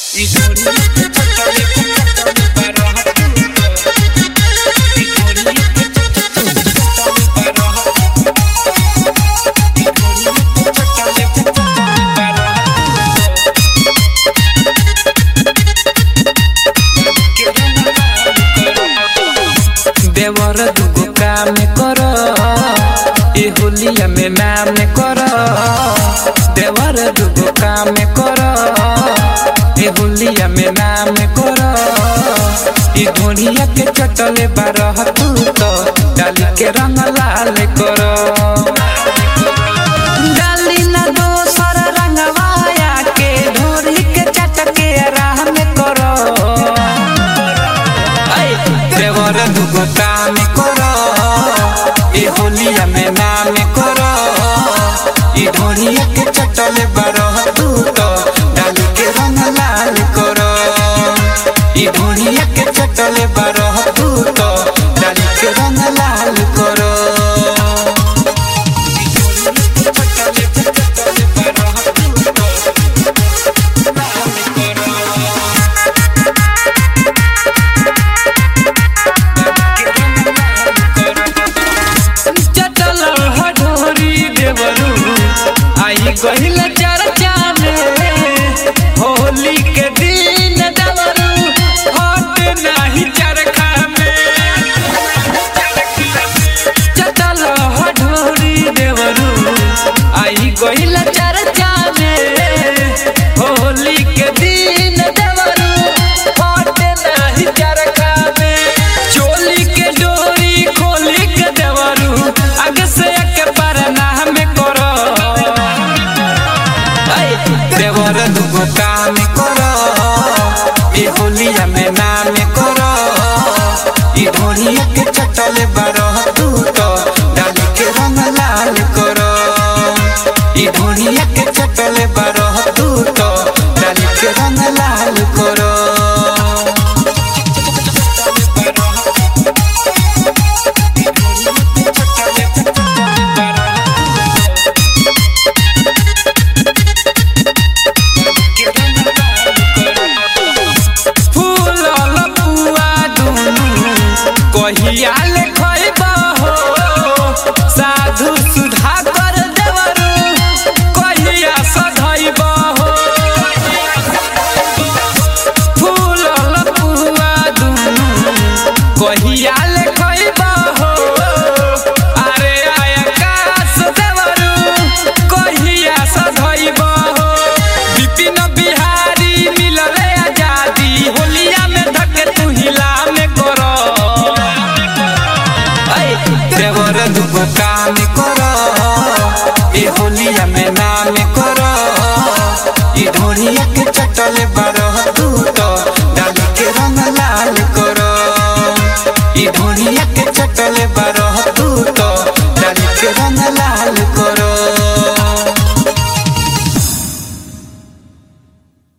Y Gloria que chotale, chotale para Y Gloria que chotale, chotale para Y Gloria que chotale, chotale para देवर दुगो काम कर ए होलिया में नाम कर देवर दुगो काम कर ए होलिया में नाम कर ई घोड़िया के चटले बारह तू तो डाली के रंग लाल कर डाली ना दोसर रंगवाया के ढोरी के चटके राह में करो देवर दुगो काम कर ए होलिया में नाम कर ई ढोरिया के चटले बारह तू तो डाली के रंग लाल कर ई ढोरिया के चटले बारह तू तो डाली के रंग लाल कर चटल हडोरी देवरू आई गहिल चर्चा में होली के दिन देवरू हट नाही चरखा में चटल हडोरी देवरू आई गहिल चर्चा में होली के दिन देवरू हट नाही चरखा में चोली के डोरी खोली के देवरू आगे से एक बार नाम करो ऐ, देवर दुगो काम करो ए होलिया में नाम करो ई ढोरिया के चटले बारह तू तो डाली के रंग लाल करो ई ढोरिया के चटले बारह तू तो डाली के रंग लाल करो फूलल पुआ दुनु कहिया ले खइबा हो साधु सुधा कर देवरू कहिया सधइबा हो फूलल पुआ दुनु कहिया ले खइबा हो अरे आकाश देवरू कहिया सधइबा हो विपिन बिहारी मिलले आजादी होलिया में धके तू हिला में करो ऐ, देवर दुगो काम करो ए होलिया में नाम करो ई ढोरिया के चटले